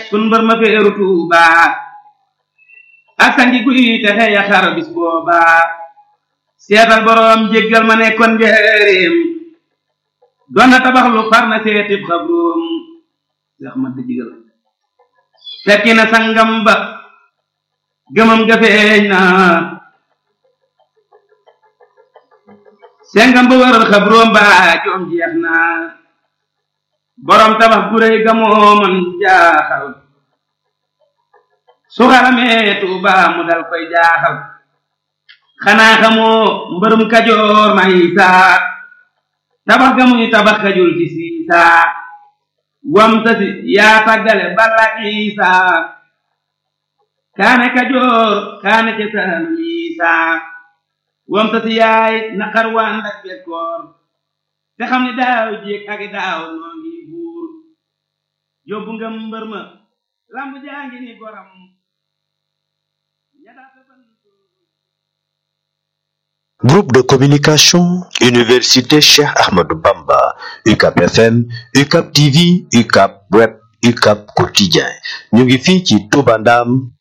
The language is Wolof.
sun mbër ma feeru tuuba ak sangi guy texe ya xar bis booba seetal boroom jéggal ma nekkoon njëreem doon na tabax lu far na seetib xabroom seex ma digal fekki na sangam ba gëmam ga feeñ na sengam ba waral xabroom ba joom jeex na borom tabax gu réy ga moo man jaaxal su xaramee tuuba mu dal koy jaaxal xanaa xamoo mbërum kajoor may saa tabax ga muy tabax kajul ci siisaa wam tasi yaa tàggale balla isaa kaane kajoor kaane ca saalum isaa wam tasi yaay naqar waa ndak bekkoor te xam ni daaw jéeg ak daaw noo ngi buur yóbbu nga mbër ma lamb jaa ngi ni goram Groupe de communication, Université Cheikh Ahmadou Bamba, UCAP FM, UCAP TV, UCAP Web, UCAP Quotidien. ñu ngi fii ci Touba Ndam